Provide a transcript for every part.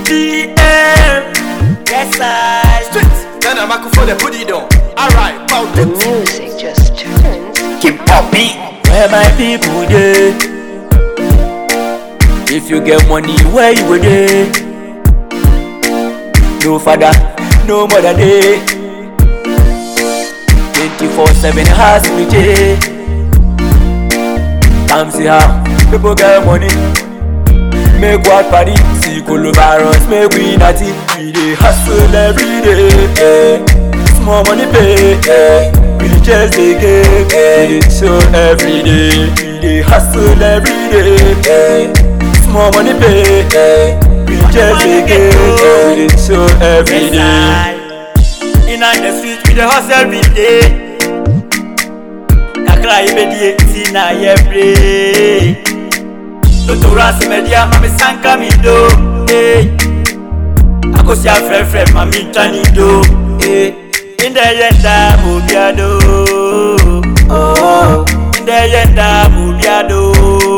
DM. Yes, I. Straight. Then I'm for the put it on. Alright, about The it. music just turns. Keep popping. Where my people dey? If you get money, where you go dey? No father, no mother dey. 24/7 house we dey. Come see how people get money. Make what party, see virus, make we natty. We dey hustle every day. eh. Small money pay, eh. we dey chase again. We dey show every day. We dey hustle every day. eh. Small money pay, eh. we dey chase again. We dey show every day. In on the street, we dey hustle every day. Kakra ibedie, ti na ye play. Totora simedia mami sanka mi do eh. Akosi afrɛfrɛ mami tani do eh. Inde yenda mo biado oh. Inde yenda mo biado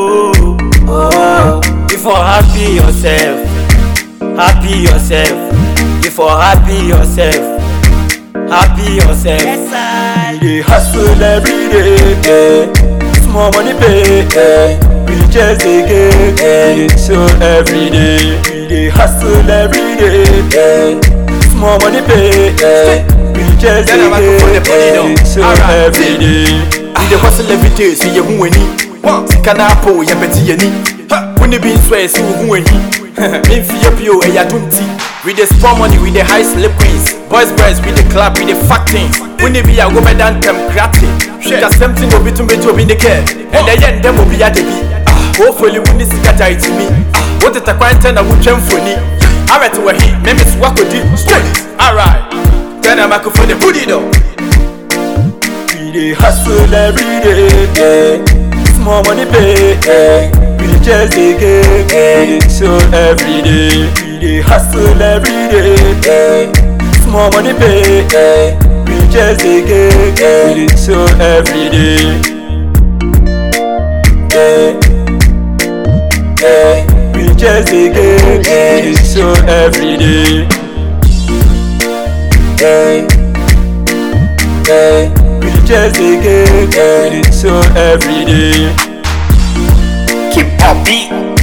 oh. Before happy yourself Happy yourself Before happy yourself Happy yourself Yes I We dey hustle every day eh. Small money pay eh. We dey chase again eh. We dey show every day We dey hustle every day eh. Small money pay eh. We dey chase Then I'm again for the put it eh. on. We dey show Alright, every see. day We dey hustle every day, so you who any. Sika na po, ya beti ye ni. When you be swear, so who any. Memfi ye pio, e ya dunti. We dey spend money, we dey high slip queens. Boys, boys, we dey club, we dey fuck things. When you be a go bedan tem gratis. Just something obi to me to be the care. And the end them will be at the beat. Hopefully, when this sika tie to me. What the quarantine I would jump for ni. Alright, we're here. Maybe it's what could do. Straight. Alright. Then I'm for the booty though. We dey hustle every day, eh. Small money pay, eh. We dey chase again, eh. We dey show every day. We dey hustle every day, eh. Small money pay, eh. We dey chase again, eh. We dey show every day. Eh. Eh. We dey chase again, eh. We dey show every day. Eh. Eh. We dey chase again, eh. We dey show every day. Keep popping.